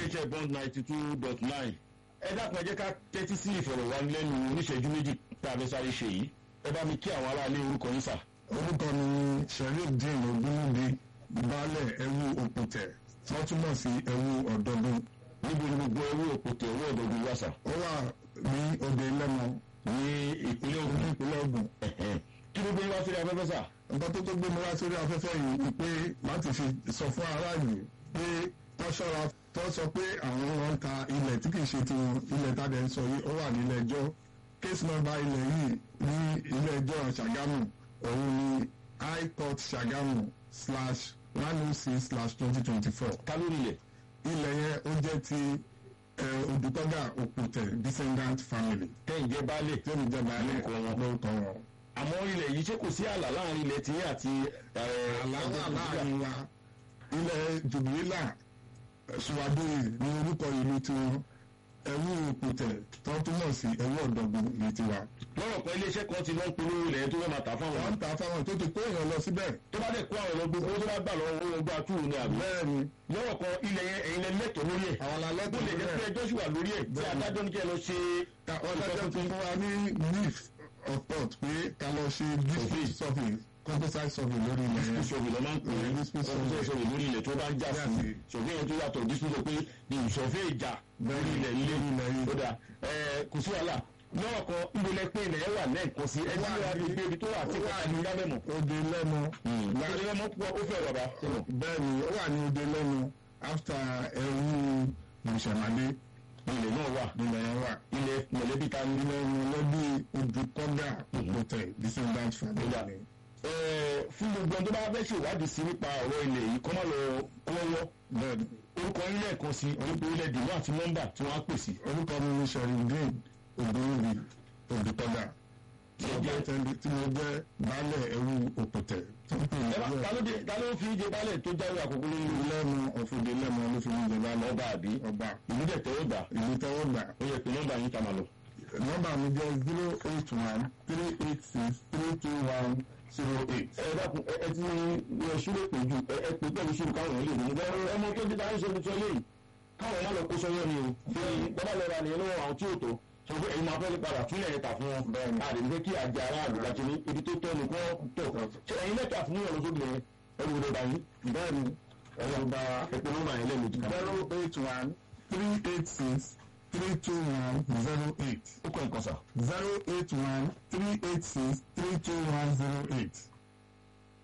iléeṣẹ́ bond ninety two dot nine ẹ dákun ẹ jẹ́ ká tẹ́tí sí ìfọ̀rọ̀wánilẹ́nu oníṣẹ́jú méjì tá a fẹ́ sáré ṣe yìí ẹ bá mi kí àwọn aráalé orúkọ yín sà. orúkọ mi ni sherifdeen ogunwubi baálẹ̀ ẹ̀wù òpùtẹ̀ tí wọ́n túmọ̀ sí ẹ̀wù ọ̀dọ́dún níbo ni gbogbo ẹrú òpótẹ owó ọ̀dọ́dún wà sà. ó wà ní òde lẹ́mọ ní ìpínlẹ̀ Ògùn ní ìpínlẹ̀ Ògùn kí ló gbé wá sí afẹ́fẹ́ sà. nǹkan tó tó gbé mi wá sórí afẹ́fẹ́ yìí ni pé láti fi sọ fún aráàlú pé tó ṣọ́ra tó sọ pé àwọn wọn ń ta ilẹ̀ tí kìí ṣe tiwọn ilẹ̀ tá a dẹ̀ ń sọ yìí ó wà nílé ẹjọ́ case number ilẹ̀ yìí ní ilé ẹjọ́ Ṣàgámù òun ni high court Ṣàgámù slash one oh six slash twenty twenty four ká lórí ilẹ̀ ilẹ̀ yẹn ó jẹ́ ti Odùtọ́gà Òpùtẹ̀ descendant family tẹ́yìn jẹ́ baálé tí ó ní jẹ́ baálé Lórúkọ wọn. lórúkọ wọn. àmọ́ ilẹ̀ yìí ṣé kò sí ààlà láàrin ilẹ̀ tí àti àlàáfíà láàrin wa ilẹ̀ jubilila suwadoye ní orúkọ ìlú tiwọn ẹ̀wù òpùtẹ̀ tó túmọ̀ sí ẹ̀wù ọ̀dọ́gbọ̀n ní tiwa. lọ́rọ̀ kan iléeṣẹ́ kan ti lọ ń polówó ilẹ̀ tó fẹ́ máa tà fáwọn wọ́n ń ta fáwọn tó ti kó èèyàn lọ síbẹ̀. tó bá dẹ̀ kó àwọn ọ̀rọ̀ gbogbo tó bá gbà lọ́wọ́ owó gbà túwò ní àbí. bẹ́ẹ̀ ni lọ́rọ̀ kan ilẹ̀ yẹn ẹ̀yin lẹ lẹ́tọ̀ọ́ lórí ẹ̀. àwọn bó alálẹ́kùn lè jẹ́ pé ẹjọ́ sì wà lórí ẹ̀ tí Bẹ́ẹ̀ni. adájọ́ ní kí ẹ lọ ṣe ọlọ́jọ́ ti fún wa ní leaf of thought pé ká lọ ṣe district survey composite survey lórí ilẹ̀ yẹn. dispute lọ máa ń pè é Dispute ọkùnrin survey. sọ̀rọ̀ lórí ilẹ̀ tó bá ń jà Jà sí sí. ṣòfin yẹn tó yàtọ̀ dispute pé ní ìṣọ̀fẹ́ ìjà lórí ilẹ̀ ilé Lórí ilẹ̀ yìí. ó dà ẹ kò sí wàhálà lọ́rọ̀ kan ìgbélé pé ilẹ̀ yẹn wà lẹ́ẹ̀kan sí ẹ tí Wà wàá ní- gbé ibi tó wà tí ó wà kọ́ta ní lábẹ́mọ̀. òde lẹ́nu. láti lọ́mọ púpọ̀ ó fẹ́ bàbá. bẹ́ẹ̀ ni ó wà ní òde lẹ́nu after ẹ̀wù ìṣẹ̀málé ilẹ̀ náà wà nílẹ̀ yẹn wà. ilẹ̀ mọ̀lẹ́bí ta ní. ilẹ̀ mọ̀lẹ́bí Odùtọ́gà Òpùtẹ̀ descendant family. Ẹ, fún gbogbo ẹni tó bá fẹ́ ṣèwádìí sí nípa ọ̀rọ̀ ilẹ̀ yìí kọ́ má lọ kọ́wọ́ bẹ́ẹ̀ ni orúkọ ilé ẹ̀kan sí orúkọ ilẹ̀ dìbò àti nọ́mbà tí wọ́n á pè sí. orúkọ mi ni sherifdeen ogunwubi Odùtọ́gà tí mo jẹ́ tẹ́lẹ̀ tí mo jẹ́ baálẹ̀ ẹ̀wù Òpùtẹ̀ tó ń pè ní ẹ bá ta ló dé ta ló fi jẹ baálẹ̀ tó jáwé àkókò lórí ìlú lẹ́nu ọ̀fọ̀dé lẹ́nu ló fi ń jẹ baálẹ̀ ọba àbí ọba ìlú dẹ̀ tẹ́wọ́ gbà ìlú tẹ́wọ́ gbà ó yẹ pé nọ́mbà yín ta máa lọ. nọ́mbà mi jẹ́ zero eight one three eight six three two one zero eight. ẹ dákun ẹ ẹ ti ẹ ṣúlẹ̀ pé ju ẹ ẹ pé pẹ̀lú ṣúlù káwọn èèyàn lè mú bẹ́ẹ̀ ọmọ tó ti dáhùn ṣe tuntun eléyìí káwọn má lọ kó sọ́yọ́ ni o fi bọ́bá lọ́ra nìyẹn lọ́wọ́ àwọn tí ò tó sọ pé ẹ̀yin máa fẹ́ padà túnlẹ̀ ẹ̀ta fún wọn Bẹ́ẹ̀ni. àdé nífẹ̀ẹ́ kí àjẹ aráàlú láti ní ibi tó tọ́ ni kó tọ̀ ṣe ẹ̀yin lẹ́tà fún yàn lọ́sọ́gbìn yẹn ẹ̀rù rẹ̀ báyìí bẹ́ẹ̀ni ẹ̀rọ gba ẹ̀pẹ̀ nọ́mbà yẹn lẹ́nu jìkà. zero eight one three eight six three two one zero eight ó kọ́ nǹkan sà. zero eight one three eight six three two one zero eight.